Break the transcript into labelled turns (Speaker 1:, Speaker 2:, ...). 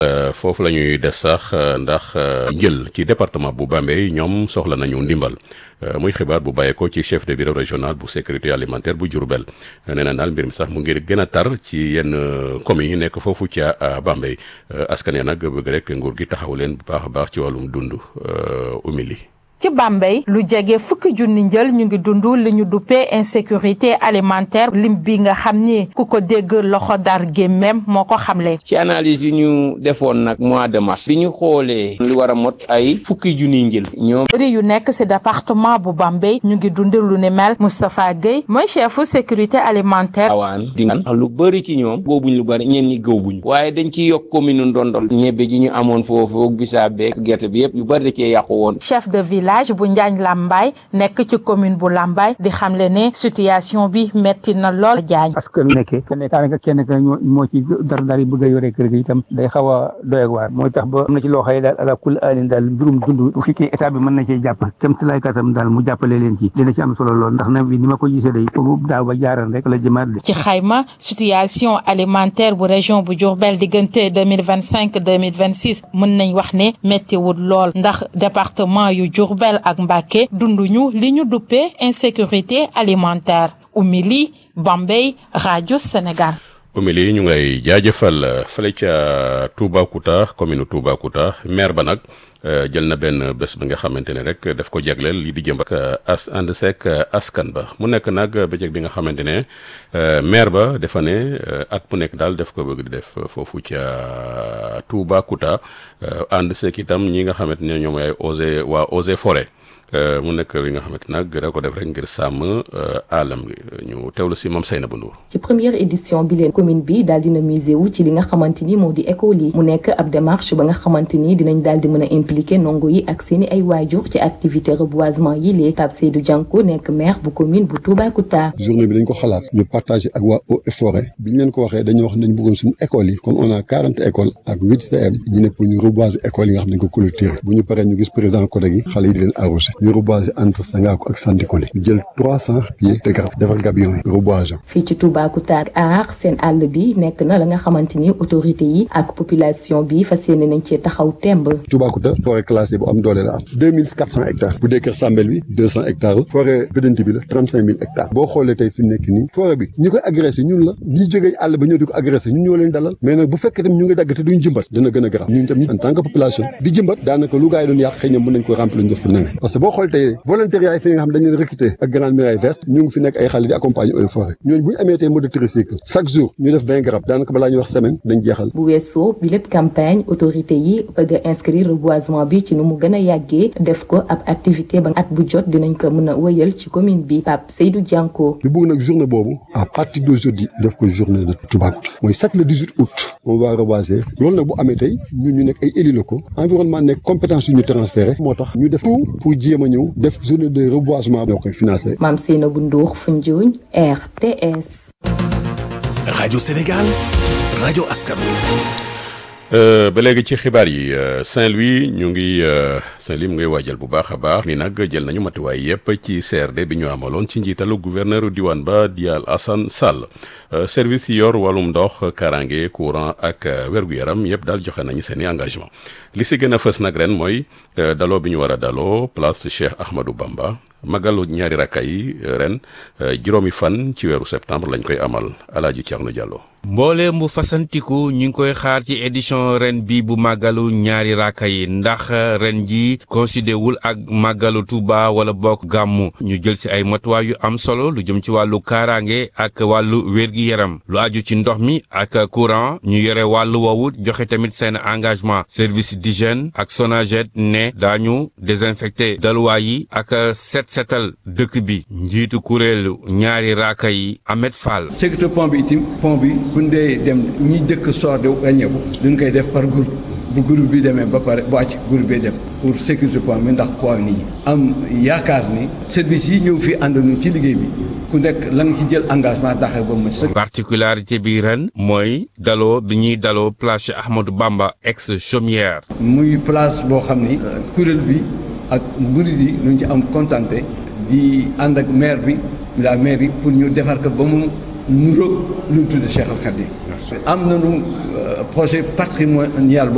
Speaker 1: foofu la ñuy des sax ndax njël ci département bu Bambey ñoom soxla nañu ndimbal muy xibaar bu bàyyeekoo ci chef de bureau régional bu sécurité alimentaire bu Diourbel nee na daal mbir mi sax mu ngi gën a tar ci yenn communes yi nekk foofu ca Bambey askan ya nag bëgg rek nguur gi taxaw leen bu baax a baax ci wàllum dund umili
Speaker 2: ci Bambey lu jege fukki junni njël ñu ngi dund li ñu duppee insécurité alimentaire lim bi nga xam ni ku ko dégg loxo dar gémmem moo ko xamle.
Speaker 3: ci analyse yu ñu defoon nag mois de mars bi ñu xoolee lu war a mot ay fukki junni njël ñoom.
Speaker 2: bëri yu nekk ci département bu Bambey ñu ngi dund lu ni mel Moustapha Guèye mooy chefu sécurité alimentaire.
Speaker 3: awaan di nga lu bëri ci ñoom góobuñ lu bëri ñenn ñi gëwbuñ waaye dañ ci yokk commune Ndondol ñebe ji ñu amoon foofu bisaab beeg gerte bi yëpp yu bëri da cee yàqu woon.
Speaker 2: chef de village bu Njaañ Lambaay nekk ci commune bu Lambaay di xamle ne situation bi metti na lool jaañ
Speaker 4: parce que nekkee kenn daanaka kenn ka moo ci dara daal yi bëgg a yore kër gi itam day xaw a doy ak waar mooy tax ba am na ci loo xëy daal ala kulli alin daal mbirum dund bu fekkee état bi mën na cee jàpp kem ti lay katam daal mu jàppale leen ci dina ci am solo lool ndax na bi ni ma ko gisee day foofu daaw ba jaaran rek la jëmaat de
Speaker 2: ci xayma situation alimentaire bu région bu Diourbel diggante 2025 2026 mën nañ wax ne méttiwul lool ndax département yu Diourbel ak Mbacké dunduñu li ñu duppee insécurité alimentaire Oumy Bambey rajo Sénégal.
Speaker 1: Oumy ñu ngay jaajëfal fële ca Toubacouta commune Toubacouta maire ba nag jël na benn bés bi nga xamante ne rek daf ko jagleel li di jëm ak as ànd seek askan ba mu nekk nag bëccëg bi nga xamante ne maire ba dafa ne at mu nekk daal def ko bëgg di def foofu ca Toubacouta ànd seek itam ñi nga xamante ne ñoom ay osé waa osé forêt mu nekk li nga xamante nag da ko def rek ngir sàmm alam gi ñu teewlu si moom Seyna bu Ndour
Speaker 5: ci première édition bi leen commune bi daal dina musé wu ci li nga xamante ni moo di école yi mu nekk ab démarche ba nga xamante ni dinañ daal di mën a impliqué ndongo yi ak seeni ay waajur ci activité reboisement yi lee Pape Seydou Dianko nekk maire bu commune bu Toubacouta
Speaker 6: journée bi dañ ko xalaat ñu partagé ak waa eaux et forêt bi ñu leen ko waxee dañoo wax dañ bëggoon suñu écoles yi comme on a quarante écoles ak huit CM ñu ne pour ñu reboiser écoles yi nga xam ne dañ ko clôturer bu ñu paree ñu gis président CODEG yi xale yi di leen arrosé ñu reboiser entre Sangaako ak Sandikole ñu jël trois cent pieds de garab defar gabion yi reboisement
Speaker 5: fii ci Toubacouta ak aar seen àll bi nekk na la nga xamante ni autorité yi ak population bi fas yéene nañ cee taxaw temb
Speaker 6: Toubacouta forêt classée bu am doole la am deux mille quatre cent hectares bu dee Kër Sambel bi deux cent hectares la forêt Gëdënti bi la trente cinq mille hectares boo xoolee tey fi mu nekk nii forêt bi ñi koy agressé ñun la ñi jógee àll ba ñëw di ko agressé ñun ñoo leen dalal mais nag bu fekkee tam ñu ngi dagg te duñ jëmbat dina gën a garaaw ñun tam en tant que population di jëmbat daanaka lu gars yi doon yàq xëy na mën nañ ko remplir ñu def ko nange parce que boo xool tey volontariat yi fi nga xam dañ leen recruter ak grande muraille verte ñu ngi fi nekk ay xale di accompagner eaux et forêt ñooñu bu ñu amee tey mode de tricycle chaque jour ñu def vingt garab daanaka balaa ñuy wax semaine dañ jeexal
Speaker 5: bu weesoo bi lépp campagne autorité yi bëgg a inscrire reboisement bi ci nu mu gën a yàggee def ko ab activité ba at bu jot dinañ ko mën a wëyal ci commune bi Pape Seydou Dianko
Speaker 6: ñu bëgg nag journée boobu à partir d'aujourd'hui def ko journée de Toubacouta mooy chaque le 18 août on va reboiser loolu nag bu amee tey ñun ñu nekk ay élus locaux environnement nekk compétence yu ñu transféré moo tax ñu def tout pour jéem a ñëw def journée de reboisement ñoo koy financé
Speaker 5: Mame Seynabou Ndour Foundiougne RTS
Speaker 7: rajo Sénégal rajo askan
Speaker 1: ba léegi ci xibaar yi Saint-Louis ñu ngi Saint-Louis mu ngay waajal bu baax a baax ni nag jël nañu matuwaay yépp ci CRD bi ñu amaloon ci njiitalu gouverneur diwaan ba di Alassane Sall service yi yor wàllum ndox kaaraange courant ak wér-gu-yaram yépp daal joxe nañu seeni engagement li si gën a fës nag ren mooy daloo bi ñu war a daloo place Cheikh Ahmadou Bamba magalu ñaari rakka yi ren juróomi fan ci weeru septembre lañ koy amal Alaaji Thierno Diallo
Speaker 8: mbooleem bu fasantiku ñu ngi koy xaar ci édition ren bi bu màggalu ñaari raaka yi ndax ren ji considé wul ak màggalu Touba wala bokk gàmmu ñu jël si ay matuwaay yu am solo lu jëm ci wàllu kaaraange ak wàllu wér-gi-yaram lu aju ci ndox mi ak courant ñu yore wàllu woowu joxe tamit seen engagement service d'hygiène ak Sonaget ne daañu désinfecté daluwaay yi ak set setal dëkk bi njiitu kuréelu ñaari raaka yi Ahmed Fall
Speaker 9: sécurité pont bi itim pont bi bu dee dem ñi dëkk soor di wàññeeku duñ koy def par groupe bu groupe bi demee ba pare bu wàcc groupe bi dem pour sécurité pont bi ndax poids nit ñi am yaakaar ni service yi ñëw fii àndanu ci liggéey bi ku nekk la nga ci jël engagement daxee ba mu sëkk.
Speaker 8: particularité bi ren mooy daloo bi ñuy daloo place Ahmadou Bamba ex chaumière.
Speaker 9: muy place boo xam ni kuréel bi ak murid yi ñu ci am contenté di ànd ak maire bi la maire yi pour ñu defar ko ba mu nuroog lu ñu tudde Cheikh Al Khadim am nañu projet patrimonial